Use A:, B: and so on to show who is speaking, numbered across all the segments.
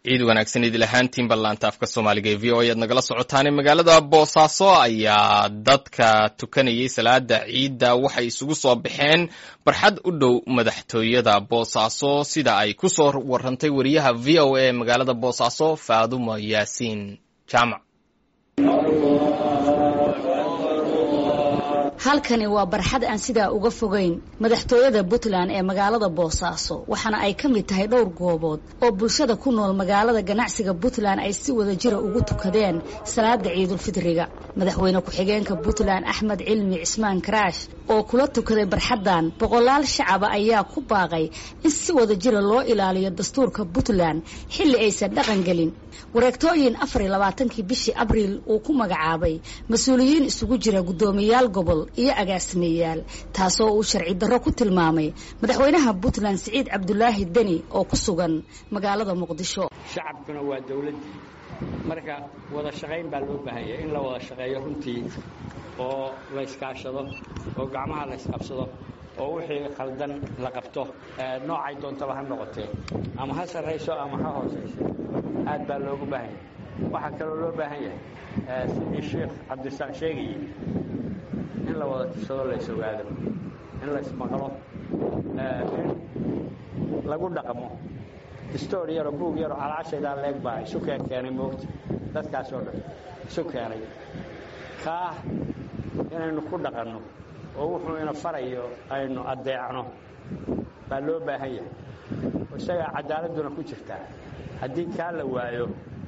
A: ciid wanaagsan idil ahaantiin ballaanta afka soomaaliga ee v o ayaad nagala socotaane magaalada boosaaso ayaa dadka tukanayay salaada ciidda waxay isugu soo baxeen barxad u dhow madaxtooyada boosaaso sida ay ku soo warantay wariyaha v o a ee magaalada boosaaso faadumo yaasiin jaamac
B: halkani waa barxad aan sidaa uga fogeyn madaxtooyada puntland ee magaalada boosaaso waxaana ay ka mid tahay dhowr goobood oo bulshada ku nool magaalada ganacsiga puntland ay si wada jira ugu tukadeen salaada ciidulfidriga madaxweyne ku-xigeenka puntland axmed cilmi cismaan karaash oo kula tukaday barxaddan boqolaal shacaba ayaa ku baaqay in si wada jira loo ilaaliyo dastuurka puntland xilli aysan dhaqan gelin wareegtooyin afar iyo labaatankii bishii abriil uu ku magacaabay mas-uuliyiin isugu jira guddoomiyaal gobol iyo agaasimeyaal taasoo uu sharci darro ku tilmaamay madaxweynaha puntland siciid cabdulaahi deni oo ku sugan magaalada muqdisho
C: shacabkuna waa dowladdii marka wada shaqayn baa loo baahanya in la wada shaqeeyo runtii oo la yskaashado oo gacmaha la ysqabsado oo wixii khaldan la qabto noocay doontaba ha noqotee ama ha sarrayso ama ha hoosayso aad baa loogu baahan yahay waxaa kaloo loo baahan yahay sidii sheekh cabdisaaq sheegayey in la wada tirsado la is ogaado in la ismaqlo in lagu dhaqmo distoor yaroo buug yaroo calaashaydaa leeg baa isu keen keenay moogta dadkaas oo dhan isu keenay kaah inaynu ku dhaqanno oo wuxuu ina farayo aynu addeecno baa loo baahan yahay isagaa cadaaladuna ku jirtaa haddii kaa la waayo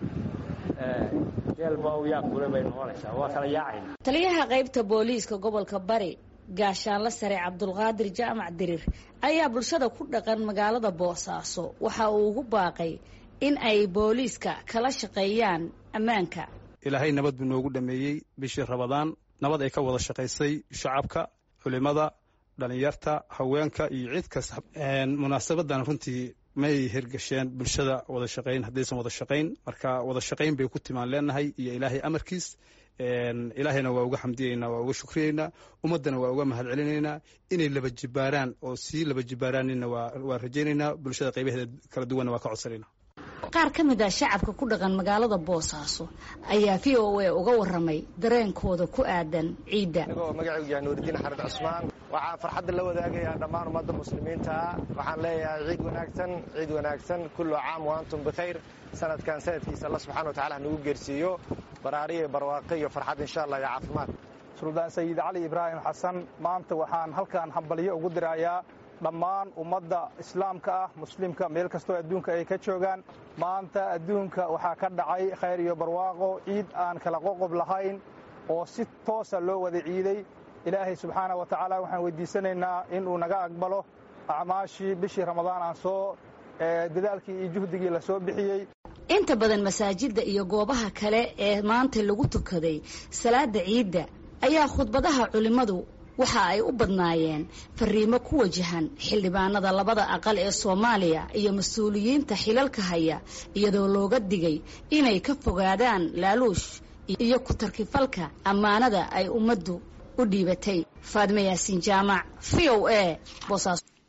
C: jeelba u yaa kule bay noqonaysaa waa kala yaacayna
B: taliyaha qaybta booliiska gobolka bari gaashaanla sare cabdulqaadir jaamac dirir ayaa bulshada ku dhaqan magaalada boosaaso waxa uu ugu baaqay in ay booliiska kala shaqeeyaan ammaanka
D: ilaahay nabad buu noogu dhameeyey bishii rabadaan nabad ay ka wada shaqaysay shacabka culimada dhalinyarta haweenka iyo cid kasta munaasabadan runtii may hirgasheen bulshada wada shaqayn haddaysan wada shaqayn marka wada shaqayn bay ku timaan leenahay iyo ilaahay amarkiis ilaahayna waa uga xamdiyeynaa waa uga shukriyeynaa ummaddana waa uga mahad celinaynaa inay laba jibaaraan oo sii laba jibaaraanina waa rajaynaynaa bulshada qaybaheeda kala duwanna waa ka codsanayna
B: qaar ka mid ah shacabka ku dhaqan magaalada boosaaso ayaa v o a uga warramay dareenkooda ku aadan ciidda
E: anigoo magacaygu yahay nuuridiin xarid cusmaan waxaan farxadda la wadaagayaa dhammaan ummadda muslimiinta waxaan leeyahay ciid wanaagsan ciid wanaagsan kullu caam wa antum bikhayr sanadkan sanadkiisa alla subxana wa tacala nagu geersiiyo baraariyo barwaaqo iyo farxad insha allah iyo caafimaad
F: suldaan sayid cali ibraahim xasan maanta waxaan halkan hambalyo ugu dirayaa dhammaan ummadda islaamka ah muslimka meel kastoo adduunka ay ka joogaan maanta adduunka waxaa ka dhacay khayr iyo barwaaqo ciid aan kala qoqob lahayn oo si toosa loo wada ciiday ilaahay subxaana wa tacaala waxaan weydiisanaynaa inuu naga aqbalo acmaashii bishii ramadaan aan soo dadaalkii iyo juhdigii la soo bixiyey
B: inta badan masaajidda iyo goobaha kale ee maanta lagu tukaday salaada ciidda ayaa khudbadaha culimmadu waxa ay u badnaayeen fariimo ku wajahan xildhibaanada labada aqal ee soomaaliya iyo mas-uuliyiinta xilalka haya iyadoo looga digay inay ka fogaadaan laaluush iyo ku-tarkifalka ammaanada ay ummaddu u dhiibatay faadme yaasiin jaamac v o a boosaaso